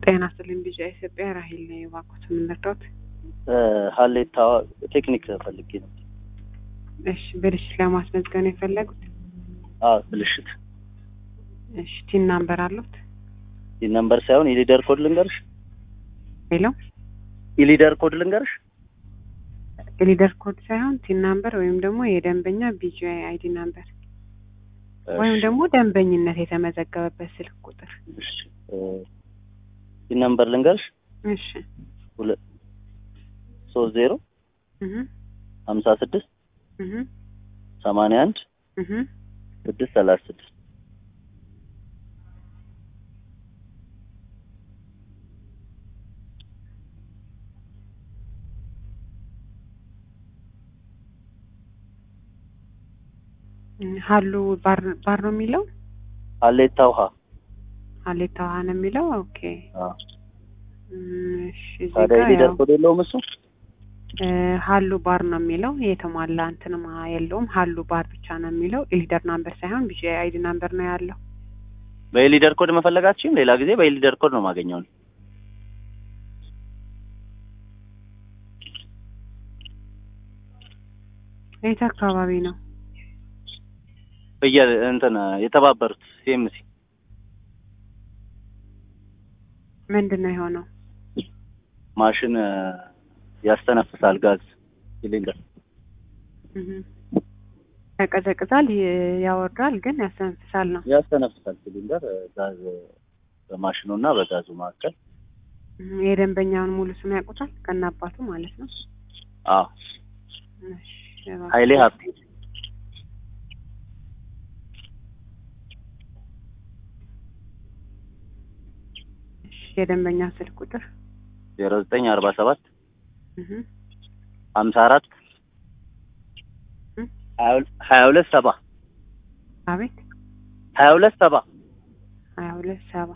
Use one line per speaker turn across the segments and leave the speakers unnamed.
ጤና ይስጥልኝ ቢጫ ኢትዮጵያ ራሂል ነኝ። እባክዎትን ምን ልርዳዎት?
ሀሌታ ቴክኒክ ፈልጌ ነው።
እሺ ብልሽት ለማስመዝገብ ነው የፈለጉት?
አዎ ብልሽት።
እሺ ቲን ናምበር አሉት?
ይህ ነምበር ሳይሆን የሊደር ኮድ ልንገርሽ።
ሄሎ
የሊደር ኮድ ልንገርሽ።
የሊደር ኮድ ሳይሆን ቲን ናምበር ወይም ደግሞ የደንበኛ ቢጂአይ አይዲ ናምበር ወይም ደግሞ ደንበኝነት የተመዘገበበት ስልክ ቁጥር።
እሺ ይህ ነምበር ልንገርሽ።
እሺ
ሁለት ሶስት ዜሮ
እህ
ሀምሳ ስድስት
እህ
ሰማንያ አንድ
እህ
ስድስት ሰላሳ ስድስት
ሀሉ ባር ባር ነው የሚለው
ሀሌታ ውሃ
ሀሌታ ውሃ ነው የሚለው። ኦኬ
አዎ።
እም፣ እሺ እዚህ
ታዲያ
ጋር
የሊደር
ያው
ኮድ የለውም እሱ።
እ ሀሉ ባር ነው የሚለው የተሟላ እንትንም የለውም። ሀሉ ባር ብቻ ነው የሚለው። የሊደር ናምበር ሳይሆን ቢጂአይ አይዲ ናምበር ነው ያለው።
በየሊደር ኮድ መፈለጋችሁም ሌላ ጊዜ በየሊደር ኮድ ነው ማገኘው።
የት አካባቢ ነው?
በየ እንትን የተባበሩት ሲኤምሲ
ምንድን ነው የሆነው?
ማሽን ያስተነፍሳል ጋዝ ሲሊንደር
እህ ያቀዘቅዛል፣ ይ- ያወርዳል፣ ግን ያስተነፍሳል ነው።
ያስተነፍሳል ሲሊንደር ጋዝ በማሽኑ እና በጋዙ መካከል።
እህ የደንበኛውን ሙሉ ስም ያውቁታል? ከነ አባቱ ማለት ነው።
አዎ
እሺ እባክህ።
ኃይሌ ሀብቴ
እሺ የደንበኛ ስልክ ቁጥር
ዜሮ ዘጠኝ አርባ ሰባት
እህ
ሀምሳ አራት
እ?
ሀያ ሁለት ሰባ
አቤት
ሀያ ሁለት ሰባ
ሀያ ሁለት ሰባ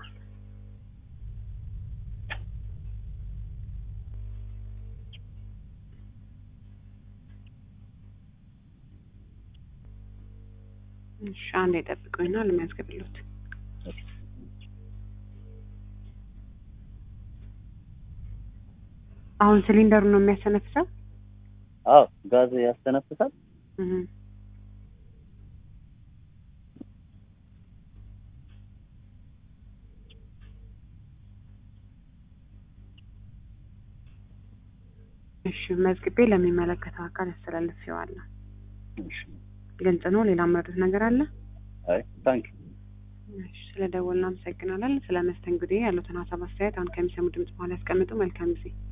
እሺ አንድ የጠብቁኝና ልመዝግብሎት። አሁን ሲሊንደሩ ነው የሚያሰነፍሰው?
አዎ ጋዝ ያስተነፍሳል።
እህ እሺ መዝግቤ ለሚመለከተው አካል አስተላልፌዋለሁ።
እሺ።
ግልጽ ነው። ሌላ መረዱት ነገር አለ?
አይ ታንክ
እሺ ስለ ደወልን አመሰግናለን። ስለ መስተንግዶ ያሉትን ሀሳብ አስተያየት አሁን ከሚሰሙ ድምጽ በኋላ ያስቀምጡ። መልካም ጊዜ